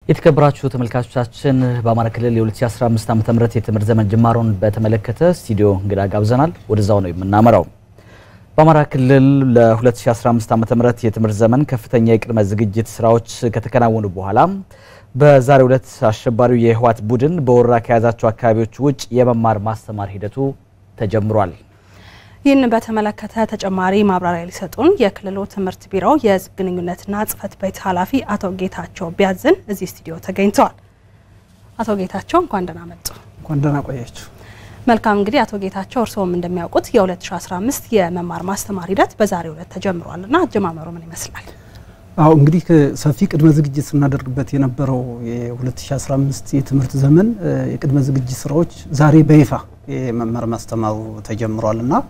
የተከበራችሁ ተመልካቾቻችን በአማራ ክልል የ2015 ዓ.ም የትምህርት ዘመን ጅማሮን በተመለከተ ስቱዲዮ እንግዳ ጋብዘናል። ወደዛው ነው የምናመራው። በአማራ ክልል ለ2015 ዓ.ም የትምህርት ዘመን ከፍተኛ የቅድመ ዝግጅት ስራዎች ከተከናወኑ በኋላ በዛሬው ዕለት አሸባሪው የህወሓት ቡድን በወረራ ከያዛቸው አካባቢዎች ውጭ የመማር ማስተማር ሂደቱ ተጀምሯል። ይህን በተመለከተ ተጨማሪ ማብራሪያ ሊሰጡን የክልሉ ትምህርት ቢሮ የህዝብ ግንኙነትና ጽህፈት ቤት ኃላፊ አቶ ጌታቸው ቢያዝን እዚህ ስቱዲዮ ተገኝተዋል። አቶ ጌታቸው እንኳን ደህና መጡ። እንኳን ደህና ቆያችሁ። መልካም እንግዲህ አቶ ጌታቸው እርስዎም እንደሚያውቁት የ2015 የመማር ማስተማር ሂደት በዛሬው ዕለት ተጀምሯል እና አጀማመሩ ምን ይመስላል? አዎ እንግዲህ ሰፊ ቅድመ ዝግጅት ስናደርግበት የነበረው የ2015 የትምህርት ዘመን የቅድመ ዝግጅት ስራዎች ዛሬ በይፋ የመማር ማስተማሩ ተጀምሯል እና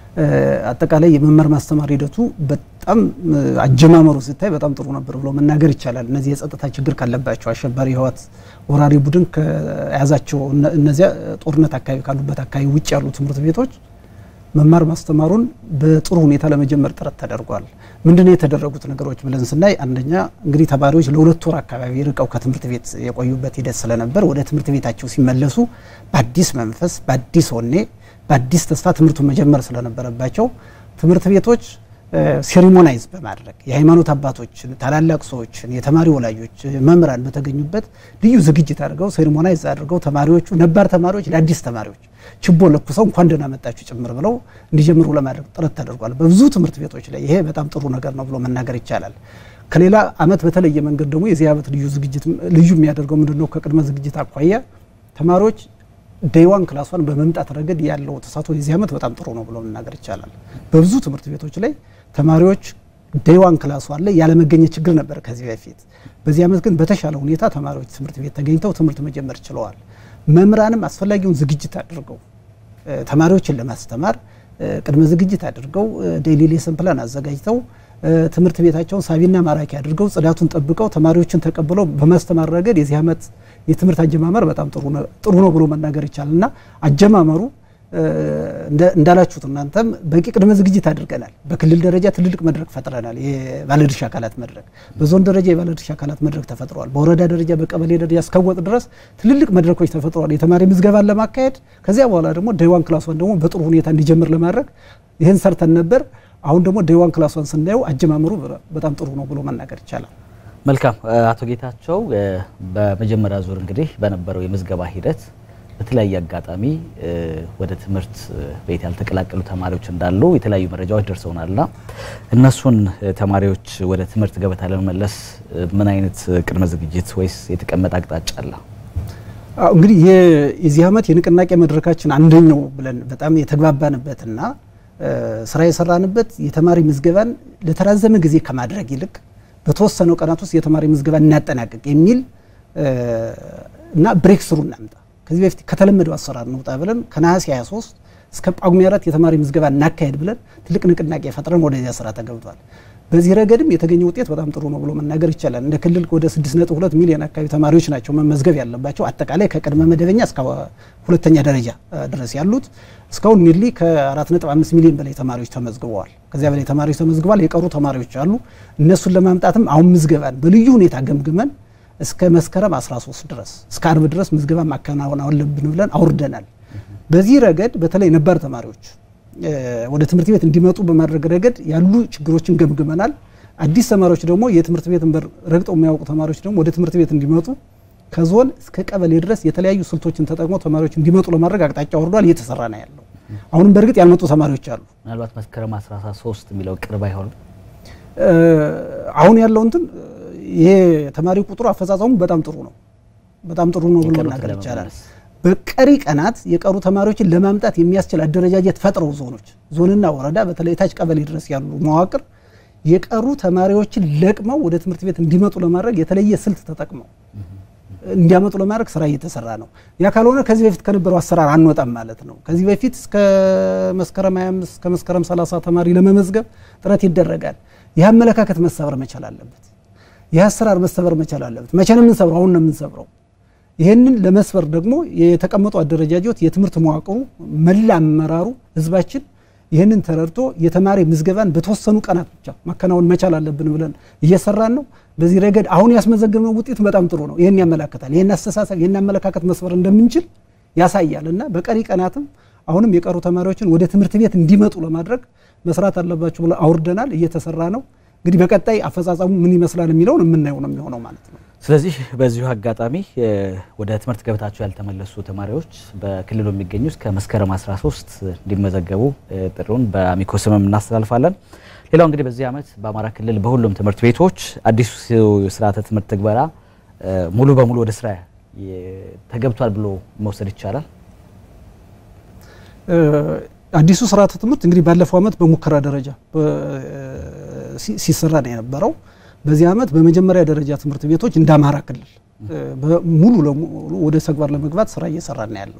አጠቃላይ የመማር ማስተማር ሂደቱ በጣም አጀማመሩ ሲታይ በጣም ጥሩ ነበር ብሎ መናገር ይቻላል። እነዚህ የጸጥታ ችግር ካለባቸው አሸባሪ ህወሓት ወራሪ ቡድን ከያዛቸው እነዚያ ጦርነት አካባቢ ካሉበት አካባቢ ውጭ ያሉ ትምህርት ቤቶች መማር ማስተማሩን በጥሩ ሁኔታ ለመጀመር ጥረት ተደርጓል። ምንድነው የተደረጉት ነገሮች ብለን ስናይ አንደኛ እንግዲህ ተማሪዎች ለሁለት ወር አካባቢ ርቀው ከትምህርት ቤት የቆዩበት ሂደት ስለነበር ወደ ትምህርት ቤታቸው ሲመለሱ በአዲስ መንፈስ፣ በአዲስ ወኔ፣ በአዲስ ተስፋ ትምህርቱን መጀመር ስለነበረባቸው ትምህርት ቤቶች ሴሪሞናይዝ በማድረግ የሃይማኖት አባቶችን፣ ታላላቅ ሰዎችን፣ የተማሪ ወላጆች፣ መምህራን በተገኙበት ልዩ ዝግጅት አድርገው ሴሪሞናይዝ አድርገው ተማሪዎቹ ነባር ተማሪዎች ለአዲስ ተማሪዎች ችቦ ለኩሰው እንኳን ደህና መጣችሁ ጭምር ብለው እንዲጀምሩ ለማድረግ ጥረት ተደርጓል። በብዙ ትምህርት ቤቶች ላይ ይሄ በጣም ጥሩ ነገር ነው ብሎ መናገር ይቻላል። ከሌላ ዓመት በተለየ መንገድ ደግሞ የዚህ ዓመት ልዩ ዝግጅት ልዩ የሚያደርገው ምንድን ነው? ከቅድመ ዝግጅት አኳያ ተማሪዎች ዴይዋን ክላሷን በመምጣት ረገድ ያለው ተሳትፎ የዚህ ዓመት በጣም ጥሩ ነው ብሎ መናገር ይቻላል። በብዙ ትምህርት ቤቶች ላይ ተማሪዎች ዴይዋን ክላሷን ላይ ያለመገኘት ችግር ነበር ከዚህ በፊት። በዚህ ዓመት ግን በተሻለ ሁኔታ ተማሪዎች ትምህርት ቤት ተገኝተው ትምህርት መጀመር ችለዋል። መምህራንም አስፈላጊውን ዝግጅት አድርገው ተማሪዎችን ለማስተማር ቅድመ ዝግጅት አድርገው ዴይሊ ሌሰን ፕላን አዘጋጅተው ትምህርት ቤታቸውን ሳቢና ማራኪ አድርገው ጽዳቱን ጠብቀው ተማሪዎችን ተቀብለው በማስተማር ረገድ የዚህ ዓመት የትምህርት አጀማመር በጣም ጥሩ ነው ብሎ መናገር ይቻላል እና አጀማመሩ እንዳላችሁት እናንተም በቂ ቅድመ ዝግጅት አድርገናል። በክልል ደረጃ ትልልቅ መድረክ ፈጥረናል። የባለድርሻ አካላት መድረክ፣ በዞን ደረጃ የባለድርሻ አካላት መድረክ ተፈጥረዋል። በወረዳ ደረጃ በቀበሌ ደረጃ እስከወጥ ድረስ ትልልቅ መድረኮች ተፈጥረዋል። የተማሪ ምዝገባን ለማካሄድ ከዚያ በኋላ ደግሞ ዴይዋን ክላሷን ደግሞ በጥሩ ሁኔታ እንዲጀምር ለማድረግ ይህን ሰርተን ነበር። አሁን ደግሞ ዴይዋን ክላሷን ስናየው አጀማመሩ በጣም ጥሩ ነው ብሎ መናገር ይቻላል። መልካም አቶ ጌታቸው፣ በመጀመሪያ ዙር እንግዲህ በነበረው የምዝገባ ሂደት በተለያየ አጋጣሚ ወደ ትምህርት ቤት ያልተቀላቀሉ ተማሪዎች እንዳሉ የተለያዩ መረጃዎች ደርሰውናልና እነሱን ተማሪዎች ወደ ትምህርት ገበታ ለመመለስ ምን አይነት ቅድመ ዝግጅት ወይስ የተቀመጠ አቅጣጫ አለ? እንግዲህ የዚህ ዓመት የንቅናቄ መድረካችን አንደኛው ብለን በጣም የተግባባንበትና ስራ የሰራንበት የተማሪ ምዝገባን ለተራዘመ ጊዜ ከማድረግ ይልቅ በተወሰነው ቀናት ውስጥ የተማሪ ምዝገባ እናጠናቀቅ የሚል እና ብሬክ ስሩ እናምጣ ከዚህ በፊት ከተለመደው አሰራር እንውጣ ብለን ከነሐሴ 23 እስከ ጳጉሜ አራት የተማሪ ምዝገባ እናካሄድ ብለን ትልቅ ንቅናቄ ፈጥረን ወደዚያ ስራ ተገብቷል። በዚህ ረገድም የተገኘ ውጤት በጣም ጥሩ ነው ብሎ መናገር ይቻላል። እንደ ክልል ወደ 6.2 ሚሊዮን አካባቢ ተማሪዎች ናቸው መመዝገብ ያለባቸው አጠቃላይ ከቅድመ መደበኛ እስከ ሁለተኛ ደረጃ ድረስ ያሉት እስካሁን ኒርሊ ከ4.5 ሚሊዮን በላይ ተማሪዎች ተመዝግበዋል። ከዚያ በላይ ተማሪዎች ተመዝግበዋል። የቀሩ ተማሪዎች አሉ። እነሱን ለማምጣትም አሁን ምዝገባን በልዩ ሁኔታ ገምግመን እስከ መስከረም 13 ድረስ እስከ አርብ ድረስ ምዝገባ ማከናወን አለብን ብለን አውርደናል። በዚህ ረገድ በተለይ ነባር ተማሪዎች ወደ ትምህርት ቤት እንዲመጡ በማድረግ ረገድ ያሉ ችግሮችን ገምግመናል። አዲስ ተማሪዎች ደግሞ የትምህርት ቤትን በር ረግጠው የሚያውቁ ተማሪዎች ደግሞ ወደ ትምህርት ቤት እንዲመጡ ከዞን እስከ ቀበሌ ድረስ የተለያዩ ስልቶችን ተጠቅሞ ተማሪዎች እንዲመጡ ለማድረግ አቅጣጫ ወርዷል። እየተሰራ ነው ያለው። አሁንም በእርግጥ ያልመጡ ተማሪዎች አሉ። ምናልባት መስከረም 13 የሚለው ቅርብ አይሆንም። አሁን ያለው እንትን ይሄ ተማሪ ቁጥሩ አፈጻጸሙ በጣም ጥሩ ነው። በጣም ጥሩ ነው ብሎ መናገር ይቻላል። በቀሪ ቀናት የቀሩ ተማሪዎችን ለማምጣት የሚያስችል አደረጃጀት ፈጥረው ዞኖች፣ ዞንና ወረዳ በተለይ ታች ቀበሌ ድረስ ያሉ መዋቅር የቀሩ ተማሪዎችን ለቅመው ወደ ትምህርት ቤት እንዲመጡ ለማድረግ የተለየ ስልት ተጠቅመው እንዲያመጡ ለማድረግ ስራ እየተሰራ ነው። ያ ካልሆነ ከዚህ በፊት ከነበረው አሰራር አንወጣም ማለት ነው። ከዚህ በፊት እስከ መስከረም 25 እስከ መስከረም 30 ተማሪ ለመመዝገብ ጥረት ይደረጋል። ይህ አመለካከት መሰበር መቻል አለበት። ይህ አሰራር መሰበር መቻል አለበት። መቼ ነው የምንሰብረው? አሁን ነው የምንሰብረው። ይህንን ለመስበር ደግሞ የተቀመጡ አደረጃጆት የትምህርት መዋቅሩ መላ አመራሩ ህዝባችን ይህንን ተረድቶ የተማሪ ምዝገባን በተወሰኑ ቀናት ብቻ ማከናወን መቻል አለብን ብለን እየሰራን ነው። በዚህ ረገድ አሁን ያስመዘገብነው ውጤት በጣም ጥሩ ነው። ይህን ያመላክታል። ይህን አስተሳሰብ፣ ይህን አመለካከት መስበር እንደምንችል ያሳያል እና በቀሪ ቀናትም አሁንም የቀሩ ተማሪዎችን ወደ ትምህርት ቤት እንዲመጡ ለማድረግ መስራት አለባቸው ብለን አውርደናል። እየተሰራ ነው። እንግዲህ በቀጣይ አፈጻጸሙ ምን ይመስላል የሚለውን የምናየው ነው የሚሆነው ማለት ነው። ስለዚህ በዚሁ አጋጣሚ ወደ ትምህርት ገበታቸው ያልተመለሱ ተማሪዎች በክልሉ የሚገኙ እስከ መስከረም 13 እንዲመዘገቡ ጥሪውን በአሚኮ ስምም እናስተላልፋለን። ሌላው እንግዲህ በዚህ ዓመት በአማራ ክልል በሁሉም ትምህርት ቤቶች አዲሱ ስርዓተ ትምህርት ትግበራ ሙሉ በሙሉ ወደ ስራ ተገብቷል ብሎ መውሰድ ይቻላል። አዲሱ ስርዓተ ትምህርት እንግዲህ ባለፈው ዓመት በሙከራ ደረጃ ሲሰራ ነው የነበረው። በዚህ ዓመት በመጀመሪያ ደረጃ ትምህርት ቤቶች እንደ አማራ ክልል ሙሉ ለሙሉ ወደ ተግባር ለመግባት ስራ እየሰራ ነው ያለው።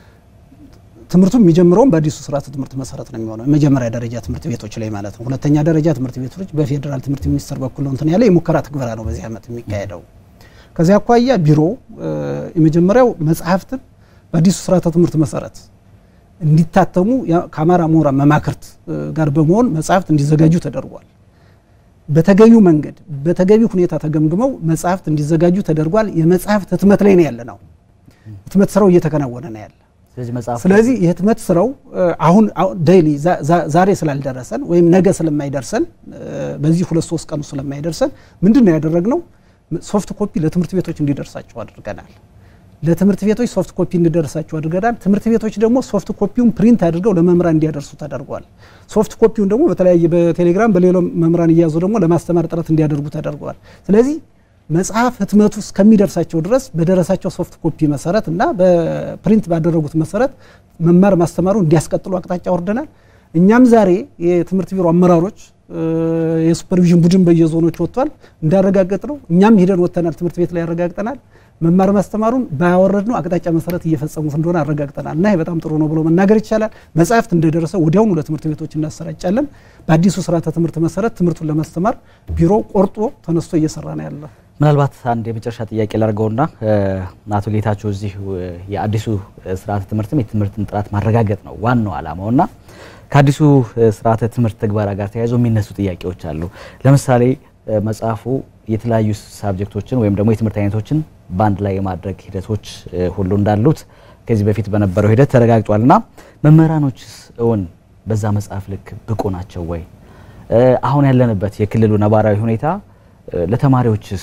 ትምህርቱ የሚጀምረውም በአዲሱ ስርዓተ ትምህርት መሰረት ነው የሚሆነው የመጀመሪያ ደረጃ ትምህርት ቤቶች ላይ ማለት ነው። ሁለተኛ ደረጃ ትምህርት ቤቶች በፌዴራል ትምህርት ሚኒስቴር በኩል ነው እንትን ያለ የሙከራ ትግበራ ነው በዚህ ዓመት የሚካሄደው። ከዚያ አኳያ ቢሮ የመጀመሪያው መጽሐፍትን በአዲሱ ስርዓተ ትምህርት መሰረት እንዲታተሙ ከአማራ ምሁራን መማክርት ጋር በመሆን መጽሐፍት እንዲዘጋጁ ተደርጓል። በተገቢው መንገድ በተገቢው ሁኔታ ተገምግመው መጽሐፍት እንዲዘጋጁ ተደርጓል። የመጽሐፍት ህትመት ላይ ነው ያለ ነው። ህትመት ስራው እየተከናወነ ነው ያለ። ስለዚህ የህትመት ስራው አሁን ዴይሊ ዛሬ ስላልደረሰን ወይም ነገ ስለማይደርሰን በዚህ ሁለት ሶስት ቀኑ ስለማይደርሰን ምንድን ነው ያደረግነው? ሶፍት ኮፒ ለትምህርት ቤቶች እንዲደርሳቸው አድርገናል። ለትምህርት ቤቶች ሶፍት ኮፒ እንዲደርሳቸው አድርገናል። ትምህርት ቤቶች ደግሞ ሶፍት ኮፒውን ፕሪንት አድርገው ለመምህራን እንዲያደርሱ ተደርጓል። ሶፍት ኮፒውን ደግሞ በተለያየ በቴሌግራም በሌሎም መምህራን እያዙ ደግሞ ለማስተማር ጥረት እንዲያደርጉ ተደርገዋል። ስለዚህ መጽሐፍ ህትመቱ እስከሚደርሳቸው ድረስ በደረሳቸው ሶፍት ኮፒ መሰረት እና በፕሪንት ባደረጉት መሰረት መማር ማስተማሩ እንዲያስቀጥሉ አቅጣጫ ወርደናል። እኛም ዛሬ የትምህርት ቢሮ አመራሮች የሱፐርቪዥን ቡድን በየዞኖች ወጥቷል እንዳረጋገጥ ነው። እኛም ሂደን ወጥተናል። ትምህርት ቤት ላይ ያረጋግጠናል። መማር ማስተማሩን ባያወረድነው አቅጣጫ መሰረት እየፈጸሙት እንደሆነ አረጋግጠናል እና ይህ በጣም ጥሩ ነው ብሎ መናገር ይቻላል። መጽሐፍት እንደደረሰ ወዲያውኑ ለትምህርት ቤቶች እናሰራጫለን። በአዲሱ ስርዓተ ትምህርት መሰረት ትምህርቱን ለማስተማር ቢሮ ቆርጦ ተነስቶ እየሰራ ነው ያለ። ምናልባት አንድ የመጨረሻ ጥያቄ ላድርገውና አቶ ጌታቸው እዚህ የአዲሱ ስርዓተ ትምህርትም የትምህርትን ጥራት ማረጋገጥ ነው ዋናው ዓላማውና ከአዲሱ ስርዓተ ትምህርት ትግበራ ጋር ተያይዞ የሚነሱ ጥያቄዎች አሉ። ለምሳሌ መጽሐፉ የተለያዩ ሳብጀክቶችን ወይም ደግሞ የትምህርት አይነቶችን በአንድ ላይ የማድረግ ሂደቶች ሁሉ እንዳሉት ከዚህ በፊት በነበረው ሂደት ተረጋግጧል እና መምህራኖችስ እውን በዛ መጽሐፍ ልክ ብቁ ናቸው ወይ? አሁን ያለንበት የክልሉ ነባራዊ ሁኔታ ለተማሪዎችስ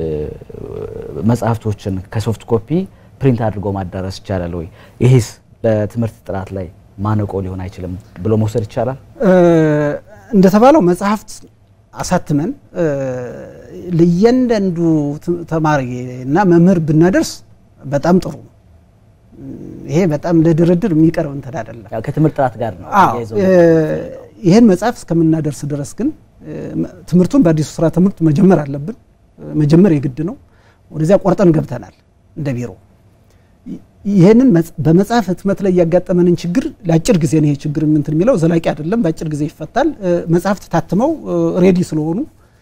መጽሐፍቶችን ከሶፍት ኮፒ ፕሪንት አድርጎ ማዳረስ ይቻላል ወይ? ይሄስ በትምህርት ጥራት ላይ ማነቆ ሊሆን አይችልም ብሎ መውሰድ ይቻላል? እንደተባለው መጽሐፍት አሳትመን ለእያንዳንዱ ተማሪ እና መምህር ብናደርስ በጣም ጥሩ ነው። ይሄ በጣም ለድርድር የሚቀርብ እንትን አይደለም። ከትምህርት ጥራት ጋር ነው። ይህን መጽሐፍ እስከምናደርስ ድረስ ግን ትምህርቱን በአዲሱ ስራ ትምህርት መጀመር አለብን። መጀመር የግድ ነው። ወደዚያ ቆርጠን ገብተናል እንደ ቢሮ። ይህንን በመጽሐፍ ህትመት ላይ ያጋጠመንን ችግር ለአጭር ጊዜ ነው። ይሄ ችግር እንትን የሚለው ዘላቂ አይደለም፣ በአጭር ጊዜ ይፈታል። መጽሐፍት ታትመው ሬዲ ስለሆኑ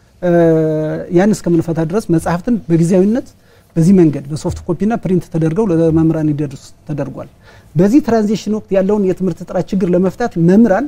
ያን እስከምንፈታ ድረስ መጽሐፍትን በጊዜያዊነት በዚህ መንገድ በሶፍት ኮፒና ፕሪንት ተደርገው ለመምህራን እንዲደርስ ተደርጓል። በዚህ ትራንዚሽን ወቅት ያለውን የትምህርት ጥራት ችግር ለመፍታት መምህራን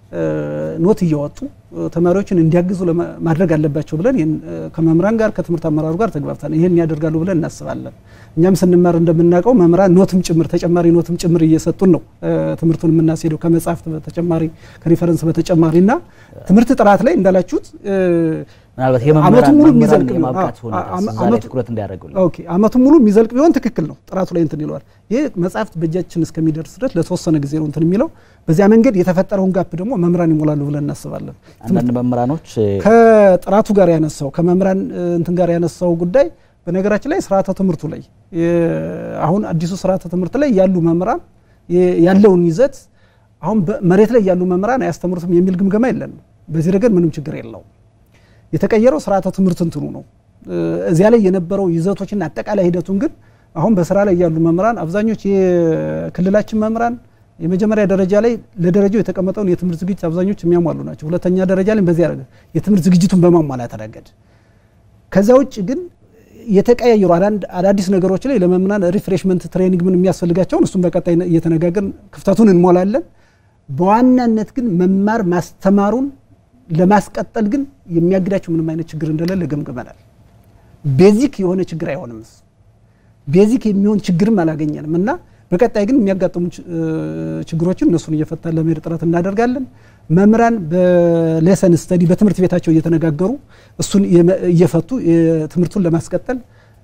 ኖት እያወጡ ተማሪዎችን እንዲያግዙ ማድረግ አለባቸው ብለን ከመምህራን ጋር ከትምህርት አመራሩ ጋር ተግባብተን ይህን ያደርጋሉ ብለን እናስባለን። እኛም ስንማር እንደምናውቀው መምህራን ኖትም ጭምር ተጨማሪ ኖትም ጭምር እየሰጡን ነው ትምህርቱን የምናስሄደው ከመጽሐፍት በተጨማሪ ከሪፈረንስ በተጨማሪ እና ትምህርት ጥራት ላይ እንዳላችሁት ምናልባት አመቱን ሙሉ የመምህራን የሚዘልቅ የማብቃት ነው። ሁኔታ አመ- እዛ ላይ አመቱ- ትኩረት እንዲያደርጉልን ኦኬ አመቱን ሙሉ የሚዘልቅ ቢሆን ትክክል ነው። ጥራቱ ላይ እንትን ይለዋል። ይህ መጽሐፍት በእጃችን እስከሚደርስ ድረስ ለተወሰነ ጊዜ ነው እንትን የሚለው። በዚያ መንገድ የተፈጠረውን ጋፕ ደግሞ መምህራን ይሞላሉ ብለን እናስባለን። አንዳንድ መምህራኖች ከጥራቱ ጋር ያነሳው ከመምህራን እ, እንትን ጋር ያነሳው ጉዳይ በነገራችን ላይ ስርዓተ ትምህርቱ ላይ የ- አሁን አዲሱ ስርዓተ ትምህርት ላይ ያሉ መምህራን የ- ያለውን ይዘት አሁን በ- መሬት ላይ ያሉ መምህራን አያስተምሩትም የሚል ግምገማ የለንም። በዚህ ረገድ ምንም ችግር የለውም። የተቀየረው ስርዓተ ትምህርት እንትኑ ነው። እ, እዚያ ላይ የነበረው ይዘቶችና አጠቃላይ ሂደቱን ግን አሁን በስራ ላይ ያሉ መምህራን አብዛኞች የክልላችን መምህራን የመጀመሪያ ደረጃ ላይ ለደረጃው የተቀመጠውን የትምህርት ዝግጅት አብዛኞች የሚያሟሉ ናቸው። ሁለተኛ ደረጃ ላይ በዚህ ረገድ የትምህርት ዝግጅቱን በማሟላት ረገድ ከዛ ውጭ ግን የተቀያየሩ አዳንድ አዳዲስ ነገሮች ላይ ለመምህራን ሪፍሬሽመንት ትሬኒንግ ምን የሚያስፈልጋቸውን እሱም በቀጣይ እየተነጋገርን ክፍተቱን እንሞላለን። በዋናነት ግን መማር ማስተማሩን ለማስቀጠል ግን የሚያግዳቸው ምንም አይነት ችግር እንደሌለ ገምግመናል። ቤዚክ የሆነ ችግር አይሆንም እሱ ቤዚክ የሚሆን ችግርም አላገኘንም እና በቀጣይ ግን የሚያጋጥሙ ችግሮችን እነሱን እየፈታን ለመሄድ ጥረት እናደርጋለን። መምህራን በሌሰን ስተዲ በትምህርት ቤታቸው እየተነጋገሩ እሱን እየፈቱ ትምህርቱን ለማስቀጠል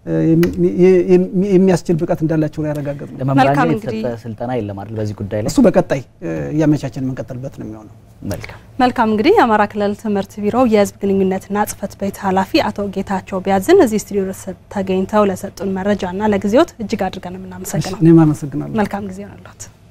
የሚያስችል ብቃት እንዳላቸው ነው ያረጋገጥ ነው። ለመምህራን የተሰጠ ስልጠና የለም አይደል? በዚህ ጉዳይ ላይ እሱ በቀጣይ እያመቻቸን የምንቀጥልበት ነው የሚሆነው። መልካም መልካም። እንግዲህ የአማራ ክልል ትምህርት ቢሮ የህዝብ ግንኙነትና ጽህፈት ቤት ኃላፊ አቶ ጌታቸው ቢያዝን እዚህ ስቱዲዮ ተገኝተው ለሰጡን መረጃና ለጊዜዎት እጅግ አድርገን የምናመሰግነው። እኔም አመሰግናለሁ። መልካም ጊዜ ሆነሎት።